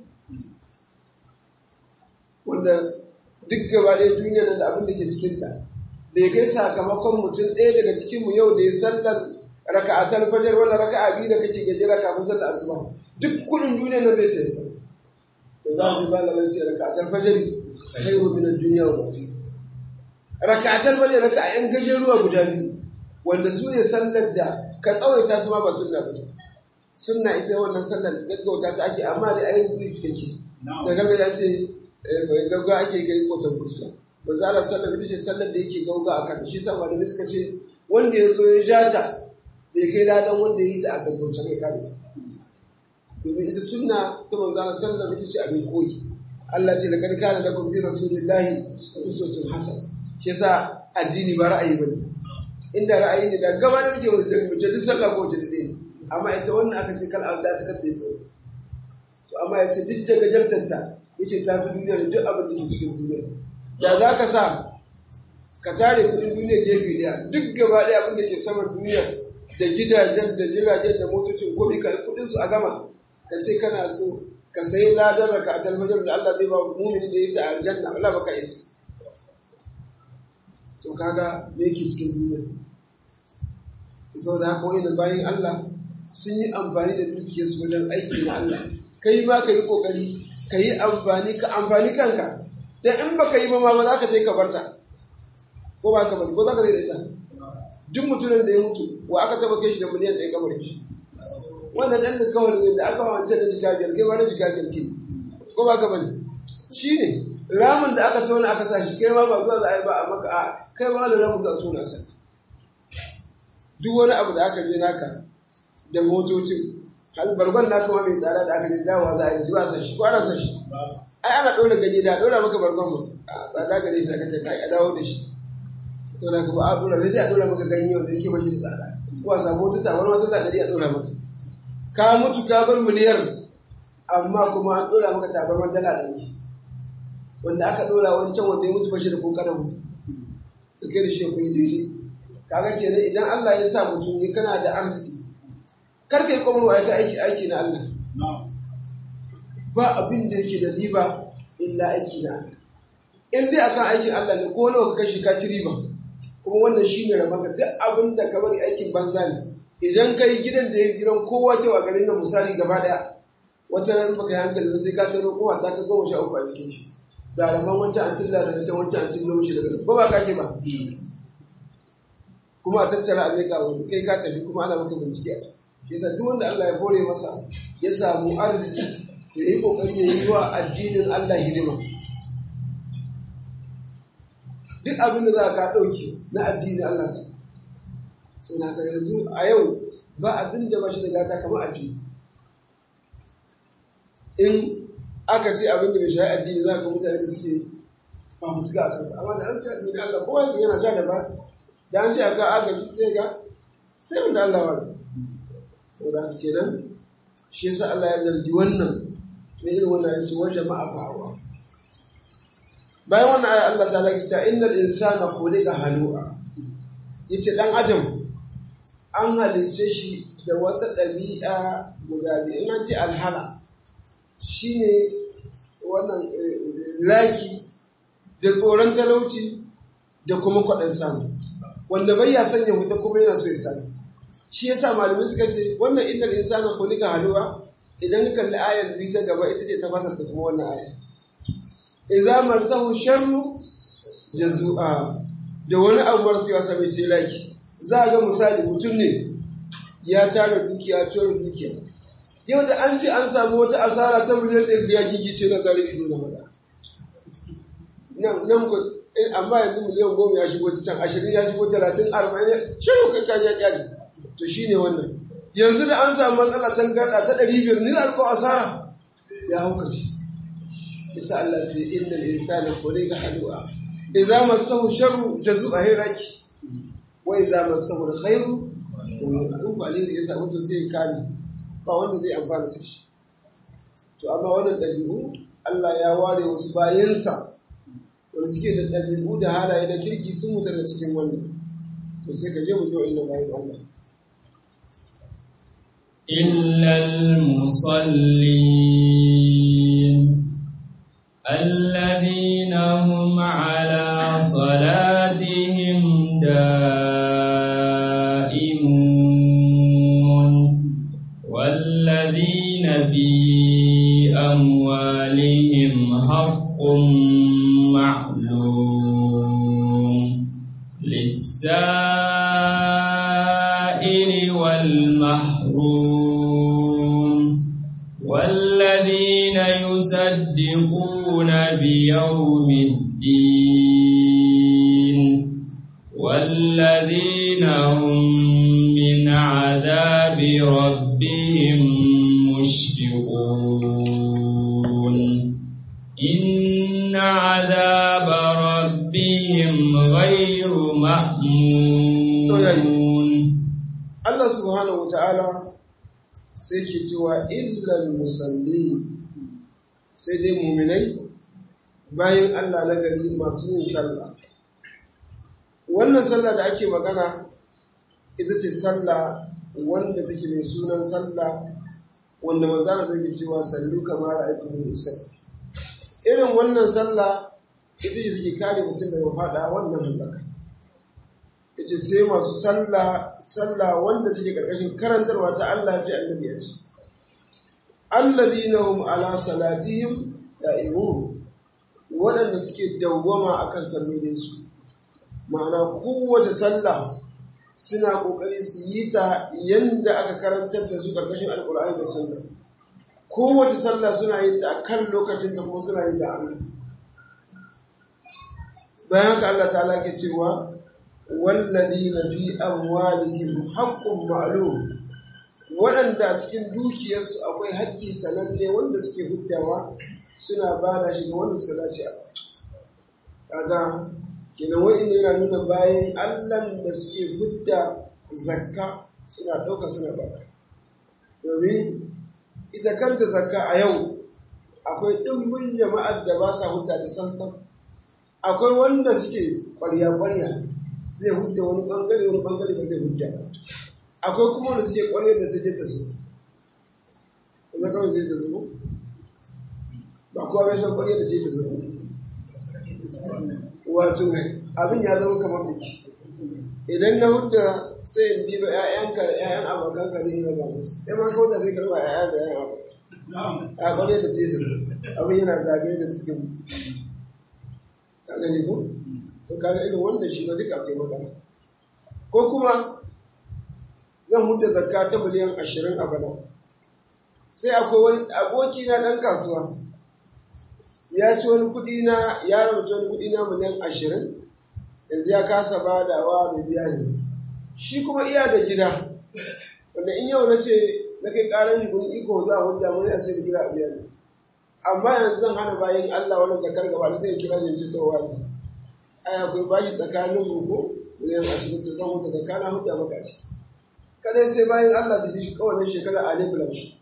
wanda duk gaba ɗaya duniyar da abin da ke cikinta bai kai sakamakon mutum ɗaya daga cikinmu yau da ya sallar raka'atar fajar wala raka'a biyu da kake gajera kafin sallar asuba duk kudin duniyar nan bai sai ta da za su ba lalan ce raka'atar fajar khairu min ad-dunya wa ma fiha raka'atar fajar raka'a yan gajeruwa guda biyu wanda su ne sallar da ka tsawaita su ma ba sunna ba sunna ita wannan sallar gaggauta ta ake amma da ayin guri cikakke da gargajiya ce gaggawa ake kai kotan kursa manzo Allah sallar ita ce sallar da yake gauga a kan shi sa malamai suka ce wanda ya zo ya ja ta bai kai ladan wanda ya yi ta a gaggauta kai kare domin ita sunna ta manzo Allah sallar ita ce abin koyi Allah ce laqad kana lakum fi rasulillahi uswatun hasana shi yasa addini ba ra'ayi bane inda ra'ayi ne da gaba da muke wajen mace duk sallah ko wajen ne amma ita wannan aka ce kal da ta kace sai to amma ya ce duk daga jartanta yace ta fi duniya da duk abin da ke cikin duniya da za ka sa ka tare kudin duniya gefe daya duk gaba daya abin da ke saman duniya da gidajen da jiragen da motocin gobe ka kudin su a gama ka ce kana so ka sayi ladar raka a talmajar da Allah zai ba mumini da ya ce a aljanna Allah baka isa to kaga me yake cikin duniya sau da haka wani bayan Allah sun yi amfani da dukiyarsu wajen aiki na Allah kai ma ka yi kokari ka yi amfani ka amfani kanka dan in baka yi ba ma ba za ka je ka barta ko ba ka bari ko za ka zai da ita duk mutumin da ya mutu wa aka taba kai shi da miliyan ɗaya kamar shi wannan ɗan da kawai ne da aka wance da jika biyar kai wani jika biyar ke ko ba ka bari shi ne ramin da aka tona aka sa shi kai ma ba zuwa za a yi ba a maka a kai ma da ramin za a tona sa duk wani abu da aka je naka da motocin bargon naka ma mai tsada da aka je dawowa za a yi zuwa sa shi ko ana sa shi ai ana ɗora ganye da ɗora maka bargon mu a tsada gare shi da kace kai a dawo da shi sau da ka ba a ɗora sai dai a ɗora maka ganye wanda yake mashi da tsada ko a samu wata tawar wata tsada a ɗora maka ka mutu ka bar miliyar amma kuma an ɗora maka tabarmar dala ɗari wanda aka ɗora wancan wanda ya mutu bashi da kokarin mutu da kai da shi kun daidai kaga kenan idan Allah ya sa mutum ne kana da arziki kar kai kuma aika aiki aiki na Allah ba abin da yake da riba illa aiki na Allah in dai akan aikin Allah ne ko nawa ka kashi ka ci riba kuma wannan shine rabanka duk abin da ka bari aikin banza ne idan kai gidan da ya gidan kowa cewa garin nan misali gaba daya wata ran baka yi hankali sai ka taro kowa ta ka goma sha uku a jikin shi da rabon wancan an tilla daga can wancan an tilla mishi daga ba ba kake ba kuma a tattara a ka wani kai ka tafi kuma ana maka bincike a shi yasa duk wanda Allah ya hore masa ya samu arziki ya yi kokari ya yi wa addinin Allah hidima duk abin da za ka ɗauki na addinin Allah ta sai na ka yanzu a yau ba abin da ba shi da gata kamar addini in aka ce abin da bai shayi addini za ka mutane da suke ba mu suka a kansa amma da an ce addini Allah kowa yake yana ja da ba da an ce aka agaji sai ga sai wanda Allah wa saboda haka kenan shi yasa Allah ya zargi wannan ne irin wannan yace wa jama'a fa'awa bayan wannan aya Allah ta laki ta innal insana khuliqa halu'a yace dan adam an halice shi da wata ɗabi'a guda biyu in an ce alhala shine wannan laki da tsoron talauci da kuma kwaɗan samu wanda bai ya sanya wuta kuma yana so ya sani shi yasa malamai suka ce wannan innal insana khuliqa halu'a idan ka kalli ayar biyu ta gaba ita ce ta fasar ta kuma wannan aya idza masahu sharru jazua da wani abu marasa yawa sami sai laki za a ga misali mutum ne ya tara dukiya tara dukiya yau da an ce an samu wata asara ta miliyan ɗaya ya gigice na zare ido na mada nan ku amma yanzu miliyan goma ya shigo ta can ashirin ya shigo talatin arba'in shirin kai kaji ya kyale to shine wannan yanzu da an samu matsala tan gada ta ɗari biyar ni za ko asara ya hau karshe isa Allah ce inna al-insana khuliqa halu'a idza massahu sharru jazua hiraki wa idza massahu al-khairu in ba alheri ya samu to sai ya kame ba wanda zai amfana sai shi to amma wannan ɗabi'u Allah ya ware wasu bayansa wanda suke da ɗabi'u da halaye na kirki sun mutu da cikin wannan to sai ka je mu yi wa bayan Allah إلا المصلين الذين هم على صلاتهم دائمون والذين في أموالهم حق معلوم للسائل والمحروم والذين يصدقون بيوم الدين والذين هم من عذاب ربهم مشفقون إن عذاب ربهم غير مأمون Allah subhanahu wata'ala sai ke cewa illal musalli sai dai muminai bayan Allah na gari masu yin sallah wannan sallah da ake magana ita ce sallah wanda take mai sunan sallah wanda manzana zai cewa sallu kamar aikin musai irin wannan sallah ita ce take kare mutum daga faɗa wannan halaka yace sai masu sallah sallah wanda take karkashin karantarwa ta Allah ce annabi ya ce alladhina hum ala salatihim da'imun waɗanda suke dawwama akan sallolin su ma'ana kowace sallah suna kokari su yi ta yanda aka karantar da su karkashin alqur'ani da sunna kowace sallah suna yin ta akan lokacin da kuma suna yin da Allah bayan haka Allah ta'ala ke cewa والذين في أموالهم حق معلوم waɗanda a cikin dukiyarsu akwai haƙƙi sananne wanda suke huddawa suna ba da shi ga wanda suka dace a kaga kenan wa'inda yana nuna bayan allan da suke hudda zakka suna ɗauka suna baka domin ita kanta zakka a yau akwai ɗimbin jama'ar da ba sa hudda ta sansan akwai wanda suke ƙwarya-ƙwarya zai hujja wani bangare wani bangare ba zai hujja ba akwai kuma wanda suke kwarai da zai ta zo ina kawai zai ta zo ba kowa bai san kwarai da zai ta zo wato abin ya zama kamar biki idan na hudda sai in diba ƴaƴanka da ƴaƴan abokanka ne na ba musu ɗaya ma kawai da zai karɓa ƴaƴa da ƴaƴan abokan a kwarai da zai ta zo abin yana zagaye da cikin ka gani ko to kaga irin wannan shi ma duka akwai matsala ko kuma zan huta zakka ta miliyan ashirin a bana sai akwai wani aboki na ɗan kasuwa ya ci wani kuɗi na ya rubuta wani kuɗi na miliyan ashirin yanzu ya kasa badawa mai biya ne shi kuma iya da gida wanda in yau na ce na kai ƙarar shi kun iko za a hujja mun ya sai da gida a biya ne amma yanzu zan hana bayan Allah wani zakar gaba da zai kira jinjitowa ne ai akwai bashi tsakanin ruku miliyan ashirin to zan huta tsakanin huta maka shi kadai sai bayan Allah su ji shi kawai shekara a lebulan shi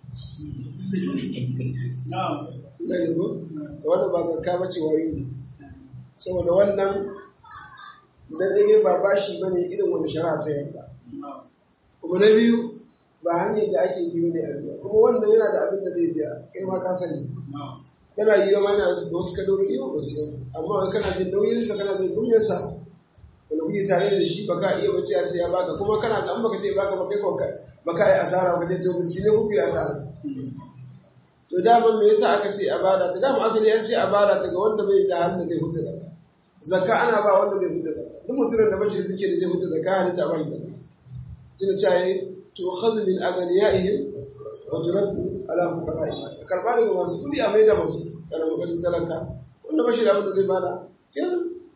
zai yi da wannan ba zakka ba ce wayo ne saboda wannan na ɗaya ba bashi ba ne irin wani shari'a ta yanka kuma na biyu ba hanyar da ake yi ne a biya kuma wannan yana da abin da zai biya kai ma ka sani tana yi wa mana da wasu kadorori yau ba su yau amma wai kana jin nauyinsa kana jin duniyarsa wanda kuke tare da shi baka iya bace a sai ya baka kuma kana da an baka ce baka baka kai baka yi asara baka ce to miski ne kuke asara to dama me yasa aka ce a bada ta dama asali an ce a bada ta ga wanda bai da hannu zai hudda zakka zakka ana ba wanda bai hudda zakka duk mutumin da bashi da duke da zai hudda zakka halitta ba shi zakka tuna cewa to khadhu min aghniyaihim wa turaddu ala fuqara'i karba daga masu kudi a mai da masu kana kokarin talaka wanda bashi da abin da zai bada kenan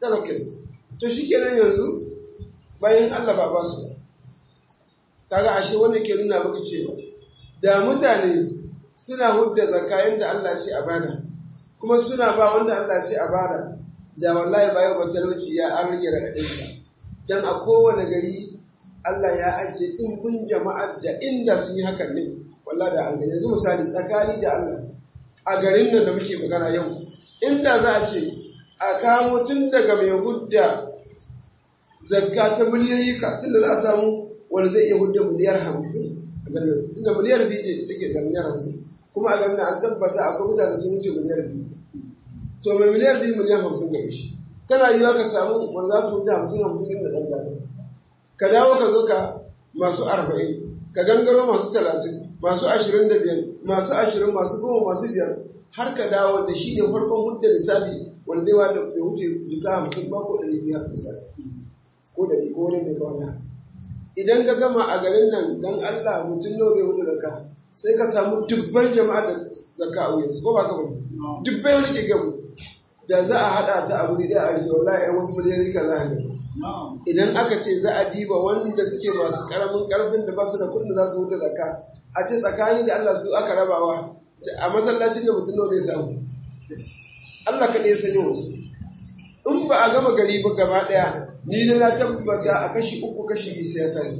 talakin to shi kenan yanzu bayan Allah ba ba su kaga ashe wannan ke nuna maka cewa da mutane suna hudda zakayen da Allah ce a bada kuma suna ba wanda Allah ce a bada da wallahi bayan ba talauci ya an rage raɗaɗinsa dan a kowane gari Allah ya ajiye ɗimbin jama'ar da inda sun yi hakan ne wallahi da an gani yanzu misali tsakani da Allah a garin nan da muke magana yau inda za a ce a kamo tun daga mai hudda zakka ta miliyoyi ka tunda za a samu wanda zai iya hudda miliyar hamsin tunda miliyar biyu ce take da miliyar hamsin kuma a garin an tabbata akwai mutane sun wuce miliyar biyu to mai miliyar biyu miliyar hamsin ga shi tana yiwa ka samu wanda za su hudda hamsin hamsin inda ɗan gane ka dawo ka zo ka masu arba'in ka gangaro masu talatin masu ashirin da biyar masu ashirin masu goma masu biyar har ka dawo da shi ne farkon hudda lissafi wanda zai wada da wuce duka hamsin ba ko ɗari biyar misali ko ɗari ko wani mai kawai idan ka gama a garin nan dan Allah mutum nawa zai hudu zakka sai ka samu dubban jama'a da zakka a wuyansu ko ba ka bane dubbai wani ke gamu da za a haɗa ta abu ne a yi wallahi ƴan wasu miliyan ka za a gani idan aka ce za a diba wanda suke masu karamin karfin da ba su da kudin za su huta zakka a ce tsakani da Allah su aka rabawa a masallacin da mutum zai samu Allah ka ɗaya sani wasu in ba a gama gari ba gaba ɗaya ni da na tabbata a kashi uku kashi biyu sai ya sani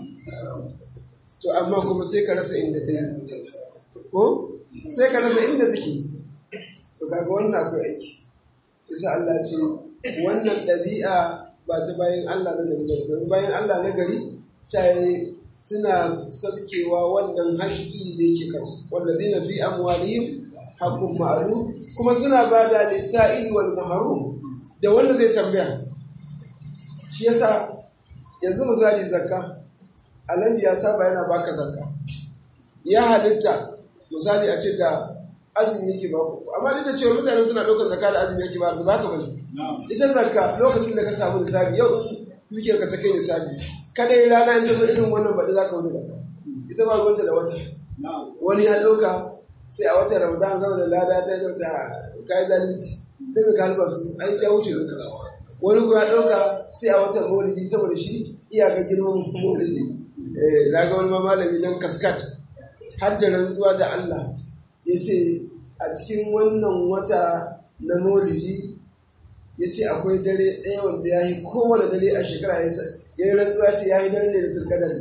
to amma kuma sai ka rasa inda ta yi ko sai ka rasa inda take to kaga wannan akwai aiki isa Allah ce wannan ɗabi'a ba ta bayan Allah na gari ba bayan Allah na gari caye suna sabkewa wannan haƙƙi da yake kansu wanda zai fi amwalihim haqqun ma'lum kuma suna ba da lisa'il wal mahrum da wanda zai tambaya shi yasa yanzu misali zakka alhaji ya saba yana baka zakka ya halitta misali a ce da azumi yake ba ku amma duk da cewa mutane suna ɗaukar zakka da azumi yake ba ba ka bane ita zakka lokacin da ka samu nisabi yau in dukiyar ka ta kai nisabi kada yi rana in tafi irin wannan baɗi za ka wuce zakka ita ba ruwanta da wata wani ya ɗauka sai a watan ramadan zama da lada ta yi wata kayan zalunci daga ka halba su ai ya wuce lokaci wani kuma ya ɗauka sai a watan maulidi saboda shi iyaka girman maulidi na ga wani malami nan kaskat har da rantsuwa da Allah ya ce a cikin wannan wata na maulidi ya ce akwai dare ɗaya wanda ya yi kowane dare a shekara ya yi rantsuwa ce ya yi dare ne da turkadar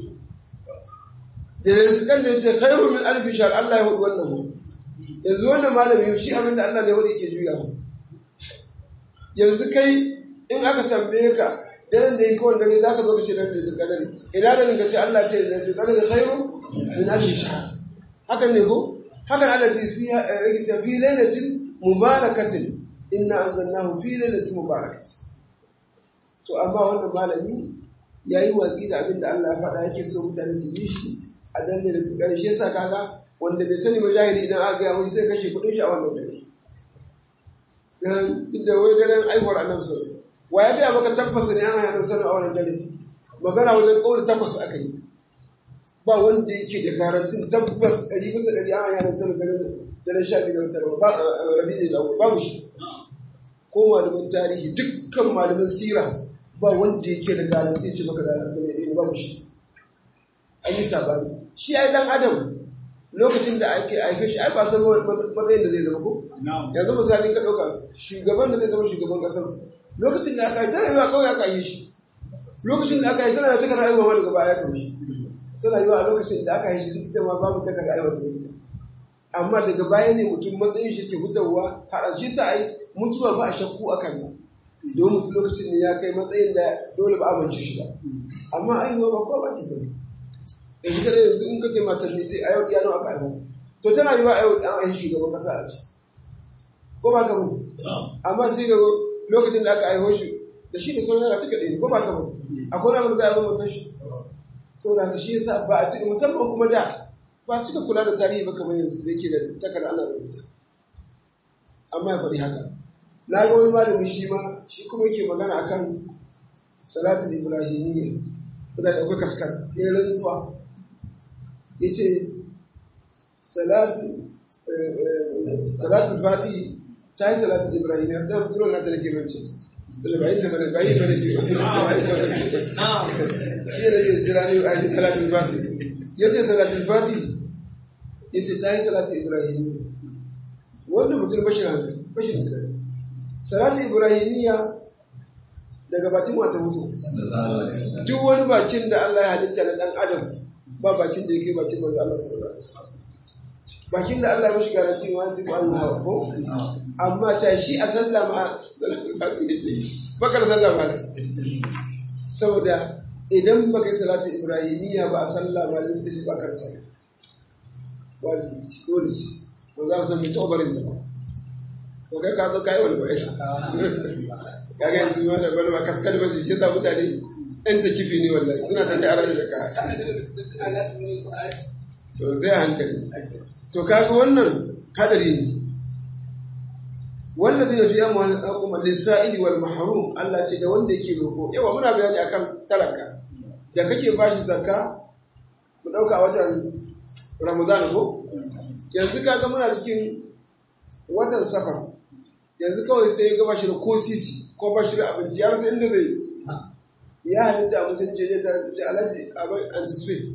da da turkadar ya ce khairu min alfi shar Allah ya hudu wannan mu yanzu wannan malami shi abinda Allah ne wanda yake juya mu yanzu kai in aka tambaye ka daren da yi kowane dare za ka zo ka ce dare da turkadar ina da ka ce Allah ce da turkadar khairu min alfi shar hakan ne ko hakan Allah ce fi fi lailatin mubarakatin inna anzalnahu fi lailatin mubarakatin to amma wannan malami yayi watsi da abin da Allah ya faɗa yake so mutane su bi shi a danne da tsikar shi yasa kaga wanda bai sani ba jahili idan aka ga wani sai kashe kudin shi a wannan dare dan inda wai daren aiwar annabi sallallahu wa ya ga maka tabbas ne ana yana sanin a wannan dare magana wajen kauli tabbas aka yi ba wanda yake da garantin tabbas ɗari bisa ɗari ana yana sanin ganin daren sha biyu da wata ba rabi da babu shi ko malamin tarihi dukkan malamin sira ba wanda yake da garanti ce maka da ne ba shi an yi sabani shi ai dan adam lokacin da ake aike shi ai ba san matsayin da zai zama ko yanzu misali ka dauka shugaban da zai zama shugaban kasar lokacin da aka yi tana yiwa kawai aka yi shi lokacin da aka yi tana da takar aiwa wani gaba ya kawo shi tana yiwa a lokacin da aka yi shi ita ma babu takar aiwa da zai amma daga baya ne mutum matsayin shi ke hutawa har shi sa ai mutuwa ba a shakku a kanta don mutum lokacin da ya kai matsayin da dole ba amince shi ba amma aihuwa ba kowa ba ke sani yanzu kada yanzu in ka ce matar ne sai a yau ya nawa aka aihu to tana yi wa a yau an aihu shugaban kasa a ci ko ba ka mu amma sai ga lokacin da aka aiho shi da shi da sauran yana tuka ɗaya ko ba ka mu akwai wani abu da za a yi mutum shi saboda ka shi yasa ba a cika musamman kuma da ba cika kula da tarihi ba kamar yanzu da yake da takarda ana rubuta amma ya faɗi haka na ga wani malami shi ma shi kuma yake magana akan salatul ibrahimiyya da akwai kaskar ya rantsuwa ya ce salatul fati ta yi salatul ibrahimiyya sai mutum na ta da ke rance da bai ta bane bai bane ke shi ne ya jira ne a yi salatul fati yace salatul fati yace ta yi salatul ibrahimiyya wanda mutum bashin hankali bashin tunani salatul ibrahimiyya daga bakin wata mutu duk wani bakin da Allah ya halitta na dan adam ba bakin da yake bakin manzo Allah sallallahu alaihi wasallam bakin da Allah ya mishi garanti wa duk Allah hawa ko amma ta shi a sallama bakar sallama saboda idan baka yi salatu ibrahimiyya ba a sallama ne sai ba ka sai wajibi dole shi ba za su san mai tabarin ta ba to kai ka zo kai wani ba ita kaga yanzu wanda wani ba kaskal ba shi yasa mutane ɗan ta kifi ne wallahi suna ta da aran da ka to zai hankali to kaga wannan hadari ne wannan zai fi yamma kuma lissa'ili wal mahrum Allah ce da wanda yake roko yawa muna bayani akan talaka da kake bashi zakka mu dauka watan Ramadan ko yanzu kaga muna cikin watan safar yanzu kawai sai ga bashi da ko sisi ko bashi da abinci har sai inda zai ya halitta a musulunci ne ta ce alaji a bai anticipate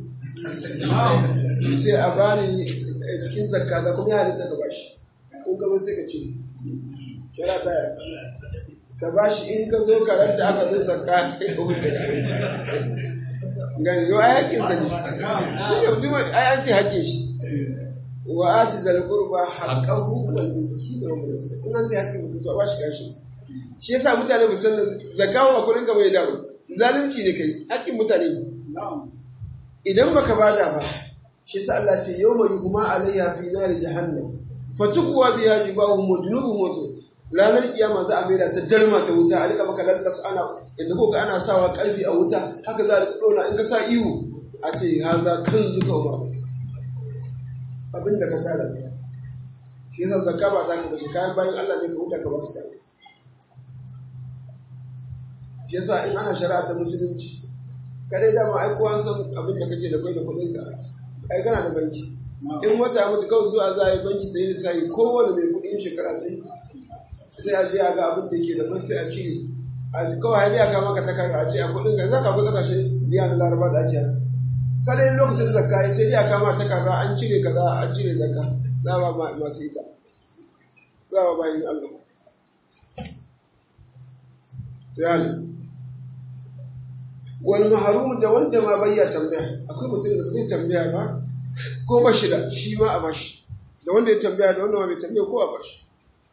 ce a bani cikin zakka da kuma ya halitta ka bashi kun gaba sai ka ce kira ta ya ka bashi in ka zo karar da aka zai zakka ka wuce gani yau ai hakkin sa ne ai an ce hakkin shi wa ati zal qurba haqqahu wal miskin wa in an ce hakkin mutum to a bashi gashi shi yasa mutane ba san zakawa a kurin ka mai dawo zalunci ne kai hakkin mutane idan baka bada ba shi yasa Allah ce yawma yuhma alayha fi nari jahannam fatukwa biha jibahum wa junubuhum wa ranar kiyama za a maida ta dalma ta wuta a rika maka lallas ana inda ko ana sawa karfi a wuta haka za a rika dona in ka sa ihu a ce haza kan zuka ba abin da ka tara shi yasa zakka ba ta ka bace kayan bayan Allah ne ka huta ka basu kai shi yasa in ana shari'a ta musulunci kadai dama ai kowa san abin da kace da kai da kuɗin ka ai kana da banki in wata mutu kawai zuwa za a yi banki ta yi lissafi kowane mai kuɗin shekara ta yi sai a je a ga abin da ke da mai sai a cire a kawai hadi aka maka takarda a ce a kuɗin ka za ka fi kasashe biya na laraba da ake kada yin lokacin zakka sai dai a kama takarda an cire kaza an cire zakka za ba masu ita za ba bayin Allah to yani wal mahrum da wanda ma bayya tambaya akwai mutum da zai tambaya ba ko ba shi da shi ma a bashi da wanda ya tambaya da wanda ma bai tambaya ko a bashi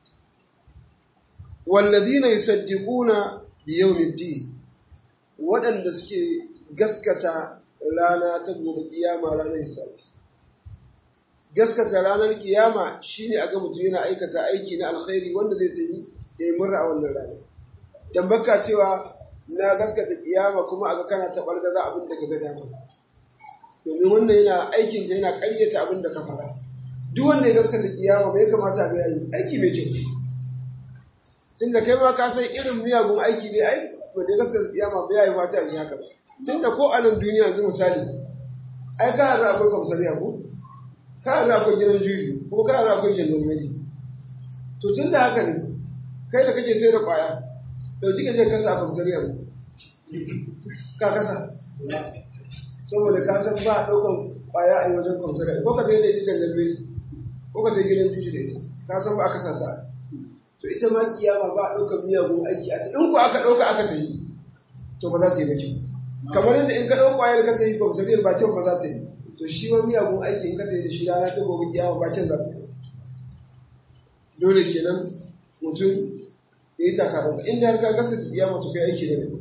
wallazina yusaddiquna bi yawmiddin waɗanda suke gaskata rana ta gobe kiyama ranar hisabi gaskata ranar kiyama shine aga mutum yana aikata aiki na alkhairi wanda zai tayi ya yi murna a wannan rana dan baka cewa na gaskata kiyama kuma aga kana ta bargaza abin da ka ga dama domin wannan yana aikin da yana ƙaryata abin da ka fara duk wanda ya gaskata kiyama bai kamata a ga yayi aiki mai kyau tun da kai ma ka san irin miyagun aiki ne ai ba da gaskata kiyama ba yayi mata ne haka ba tun da ko a nan duniya yanzu misali ai ka harra akwai kwamsariya ko ka harra akwai gidan juju ko ka harra akwai jandarmeri to tun da haka ne kai da kake sai da kwaya dauki ka je kasa a kwamsariya mu ka kasa saboda ka san ba a ɗaukan kwaya a yi wajen kwamsariya ko ka sai da ita jandarmeri ko ka sai gidan juju da ita ka san ba a kasa ta to ita ma kiyama ba a ɗaukar miyagun aiki a in ku aka ɗauka aka ta yi to ba za ta yi ba kyau kamar yadda in ka ɗau ƙwayar ka ta yi kwamsariyar ba kyau ba za ta yi to shi ma miyagun aiki in ka ta yi da shi rana ta gobe kiyama ba kyan za ta yi dole kenan mutum ya yi takarar inda har ka gaskata kiyama to kai aiki da ne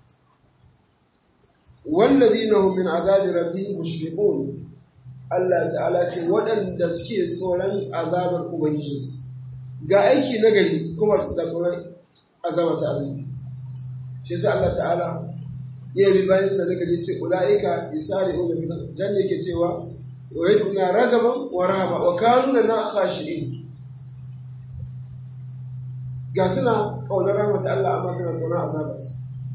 والذين هم من عذاب ربهم مشفقون Allah ta'ala ce waɗanda suke tsoron azabar Ubangijinsu ga aiki na gari kuma da tsoron azaba ta Allah shi yasa Allah ta'ala ya yi bayan sa daga ce ulaika yusari'una fil jan yake cewa wa yaduna ragaban wa rahaba wa kanu na khashi'in ga suna kaunar rahmat Allah amma suna tsoron azabarsa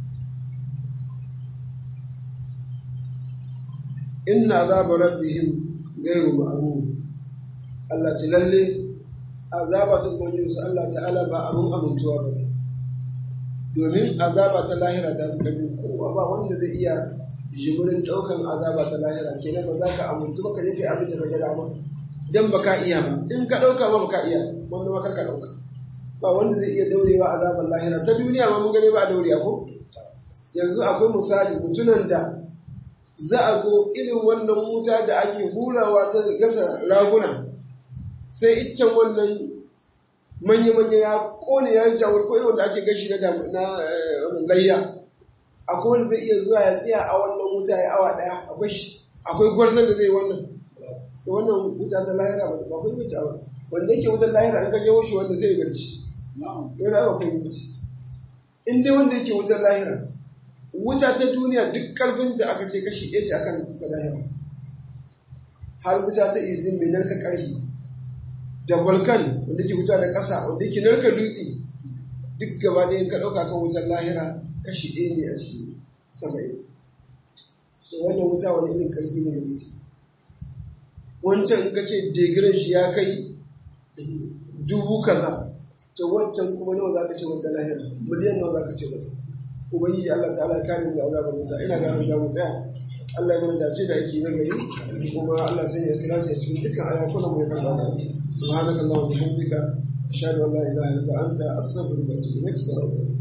inna azaba rabbihim ghayru ma'mum Allah ce lalle azaba ta ubangiji su Allah ta'ala ba abun amintuwa ba domin azaba ta lahira ta fi ƙarfi kowa ba wanda zai iya jimurin ɗaukan azaba ta lahira kenan ba za ka amintu ba ka je kai abin da ka ga dama dan ba ka iya ba in ka ɗauka ba ba ka iya wanda ma kar ka ɗauka ba wanda zai iya daurewa azaban lahira ta duniya ma mun gane ba a daure ko yanzu akwai misali mutunan da za a zo irin wannan wuta da ake hurawa ta gasa raguna sai iccen wannan manya-manya ya kone ya jawar ko wanda ake gashi na layya akwai wanda zai iya zuwa ya tsaya a wannan wuta ya awa daya akwai gwarzon da zai wannan da wannan wuta ta lahira ba ba kai wuta ba wanda yake wutar lahira an kaje shi wanda zai garci yana ba kai wuce in dai wanda yake wutar lahira wuta ta duniya duk karfin da aka ce kashi ɗaya ce akan ta lahira har wuta ta izin mai narka ƙarfi da volcan wanda ke wuta da ƙasa wanda ke narka dutse duk gaba ɗaya ka ɗauka kan wutar lahira kashi ɗaya ne a cikin saba'in so wannan wuta wani irin ƙarfi ne ne wancan in ka ce degiran shi ya kai dubu kaza to wancan kuma nawa za ka ce wata lahira miliyan nawa za ka ce wata ubangiji Allah ta'ala ya kare mu da azabar wuta ina ga za mu tsaya Allah ya mana dace da aiki na gari kuma Allah sai ya kira sai cikin dukkan ayakunan mu ya karba da subhanakallahumma wa bihamdika ashhadu an la ilaha illa anta astaghfiruka wa atubu ilaik assalamu alaikum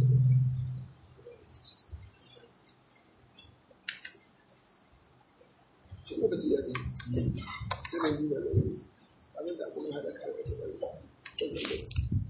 shi lokaci ya ce sai na duba da wani abin da kuma haɗa kayan ake